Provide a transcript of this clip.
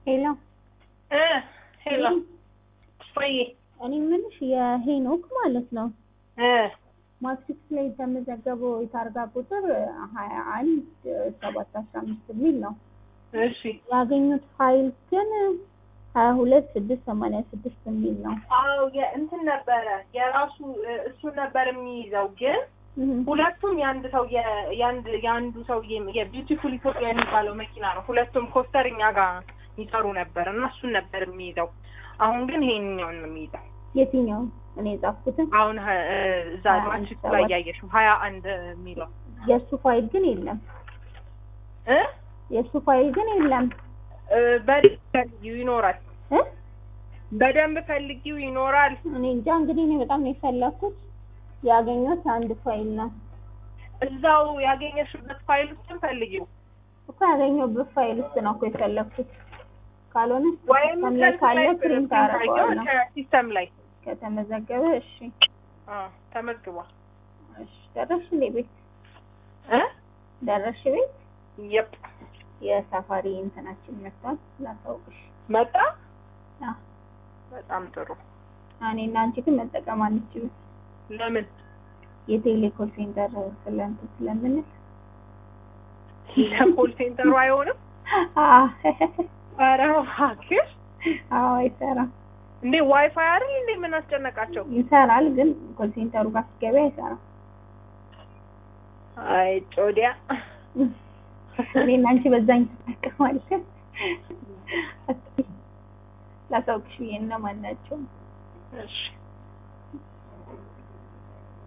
ሄሎ እ ሄሎ ወይ እኔ የምልሽ የሄኖክ ማለት ነው እ ማትሪክስ ላይ የተመዘገበው የታርጋ ቁጥር ሀያ አንድ ሰባት አስራ አምስት የሚል ነው። እሺ ያገኙት ፋይል ግን ሀያ ሁለት ስድስት ሰማንያ ስድስት የሚል ነው። አዎ የእንትን ነበረ የራሱ እ፣ እሱን ነበር የሚይዘው ግን ሁለቱም የአንድ ሰው የ- የአንድ የአንዱ ሰው የቢዩቲፉል ኢትዮጵያ የሚባለው መኪና ነው። ሁለቱም ኮስተር እኛ ጋር ይሰሩ ነበር እና እሱን ነበር የሚይዘው። አሁን ግን ይሄንኛውን ነው የሚይዘው። የትኛው እኔ የጻፍኩትን አሁን ሀ- እ፣ እዛ ሀያ አንድ ማትሪክስ ላይ ሰባት ያየሽው ሀያ አንድ የሚለው የእሱ ፋይል ግን የለም። እ የእሱ ፋይል ግን የለም እ፣ በደንብ ፈልጊው ይኖራል። እ በደንብ ፈልጊው ይኖራል። እኔ እንጃ እንግዲህ እኔ በጣም ነው የፈለኩት። ያገኘሁት አንድ ፋይል ነው እዛው ያገኘሽበት ፋይል ውስጥም ፈልጊው እኮ ያገኘሁበት ፋይል ውስጥ ነው እኮ የፈለኩት። ካልሆነ ወይም ሲስተም ላይ ካለ ፕሪንት ፕሪንት አደርገዋለሁ። ሲስተም ላይ ከተመዘገበ እሺ አ ተመዝግቧል። እሺ ደረስሽ እንዴ ቤት እ ደረስሽ ቤት የፕ የሳፋሪ እንትናችን መጥቷል ላሳውቅሽ መጣ። አዎ በጣም ጥሩ። እኔና አንቺ ግን መጠቀም አንችልም ለምን የቴሌኮል ሴንተር ስለንት ስለምንል ለኮል ሴንተሩ አይሆንም? አዎ ኧረ እባክሽ አዎ አይሰራም እንዴ ዋይፋይ አይደል እንዴ? ምን አስጨነቃቸው? ይሰራል ግን ኮል ሴንተሩ ጋር ስትገቢ አይሰራም አይ ጮዲያ እኔና አንቺ በዛኝ እንጠቀማለን ላሳውቅሽ ብዬ ነው ማናቸውም እሺ